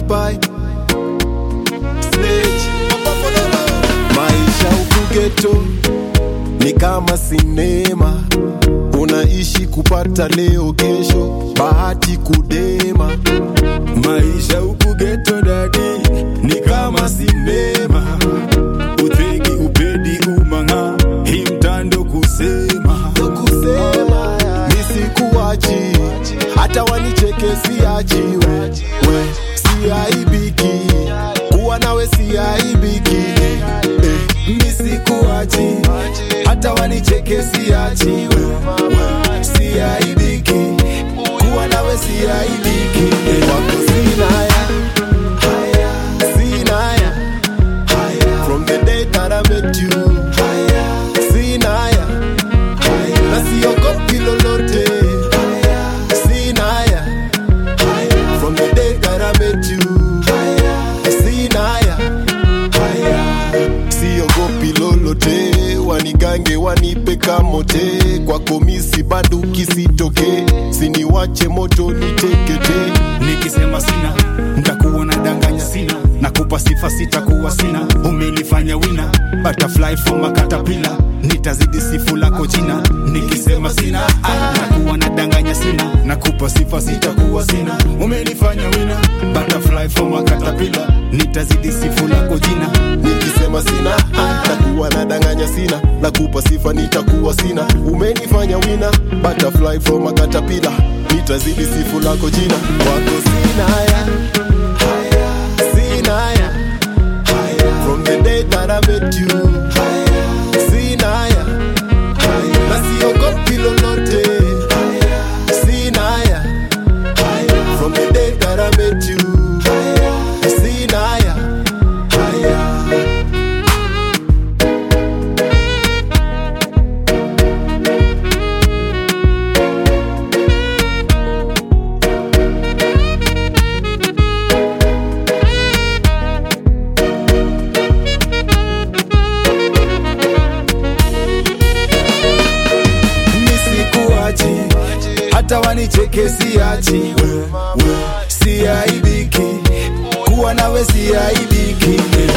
bye Sledge. Maisha huku ghetto ni kama sinema, unaishi kupata leo, kesho bahati kudema. maisha huku geto dadi ni kama sinema utegi upedi umanga hii mtando kusema kusema nisikuachi, hata wanicheke siachiwe, we siaibiki, kuwa nawe siaibiki, eh, nisikuachi hata wanicheke siachiwe we, siaibiki kuwa nawe siaibiki wako sinaya, sinaya, from the day that I met you, sinaya, na siogopi lolote, sinaya, from the day that I met you, sinaya, siogopi lolote, wanigange wanipe kamote, kwako misi banduki sitoke, siniwache moto nitekete. nikisema sina ntakuwa na danganya sina nakupa sifa sitakuwa sina umenifanya wina butterfly from a caterpillar nitazidi sifu lako jina nikisema sina ah, nakuwa na danganya sina nakupa sifa sitakuwa sina umenifanya wina butterfly from a caterpillar nitazidi sifu lako jina nikisema sina ah, takuwa na danganya sina nakupa sifa nitakuwa sina umenifanya wina butterfly from a caterpillar nitazidi sifu lako jina wako sinaya sinaya from the day that I met you sinaya na siogopi lolote sinaya from the day that I met you sinaya nisikuachi hata wanicheke siachi we, we, siaibiki kuwa nawe siaibiki